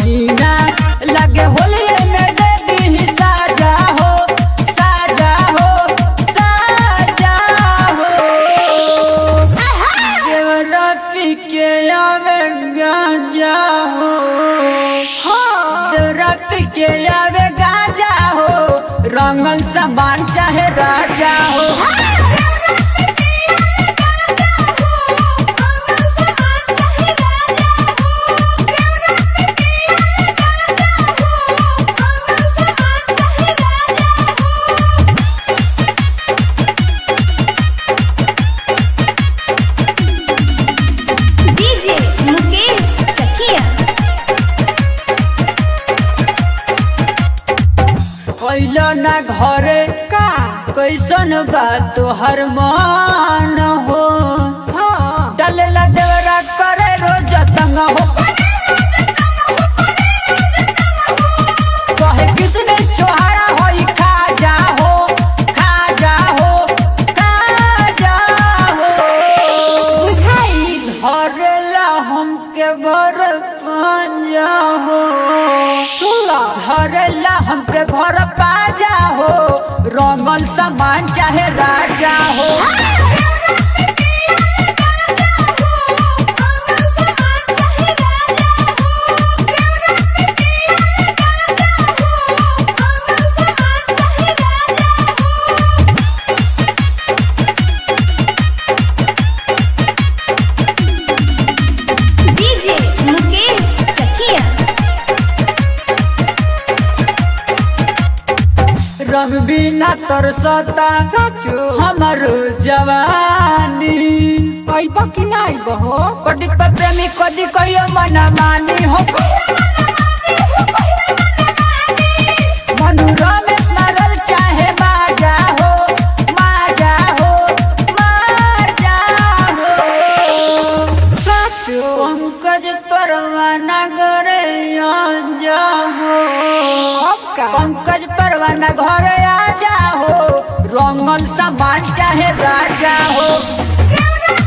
हसीना लगे होलिए में दे दी साजा हो साजा हो साजा हो देवरा पी के आवे गांजा हो देवरा पी के आवे गांजा हो रंगल सामान चाहे राजा हो डीजे मुकेश चकिया कैलो ना घरे का कैसन बात तोहर मान हो डलेला देवरा करे रोज तंग हो कहे किसने छोहारा होई खा जा हो खा जा हो खा जा हो बुझाई धरेला हमके भर पांजा हो सुला धरेला हमके भर पाजा हो रंगल सामान चाहे राजा हो डीजे मुकेश चकिया रंग बिना तरसता साचो हमर जवानी आइब कि ना आइब हो कदी पे प्रेमी कदी कहियो मना मानी हो मनोरमेश मरल चाहे बाजा हो माजा हो माजा हो साचो पंकज परवाना घरे आ जाओ का? पंकज परवाना घरे आ जाओ रंगल सामान चाहे राजा हो